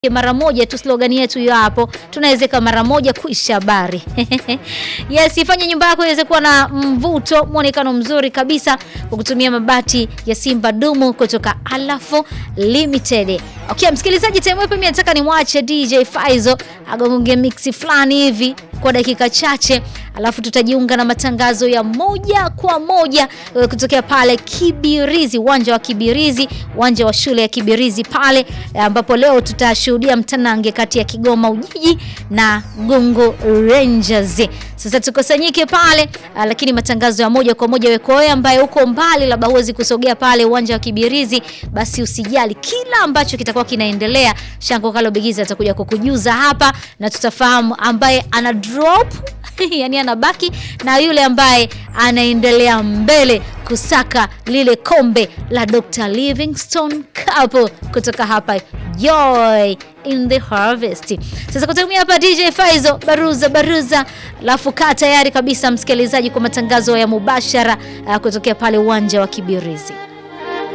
mara moja tu, slogan yetu hiyo hapo, tunawezeka mara moja kuisha habari. Yes, ifanye nyumba yako iweze kuwa na mvuto, mwonekano mzuri kabisa kwa kutumia mabati ya Simba Dumu kutoka Alafo Limited. Okay, msikilizaji, time hapa mimi nataka nimwache DJ Faizo agonge mix fulani hivi kwa dakika chache, alafu tutajiunga na matangazo ya moja kwa moja eh, kutokea pale Kibirizi, uwanja wa Kibirizi, uwanja wa shule ya Kibirizi pale eh, ambapo leo tutashuhudia mtanange kati ya Kigoma Ujiji na Gongo Rangers. Sasa tukusanyike pale ah, lakini matangazo ya moja kwa moja weko wewe ambaye uko mbali, labda huwezi kusogea pale uwanja wa Kibirizi, basi usijali, kila ambacho kitakuwa kinaendelea, Shango Kalo Bigizi atakuja kukujuza hapa na tutafahamu ambaye ana drop yani anabaki na yule ambaye anaendelea mbele kusaka lile kombe la Dr. Livingstone Cup kutoka hapa Joy in the Harvest. Sasa kutumia hapa DJ Faizo baruza baruza, alafu kaa tayari kabisa msikilizaji kwa matangazo ya mubashara uh, kutokea pale uwanja wa Kibirizi.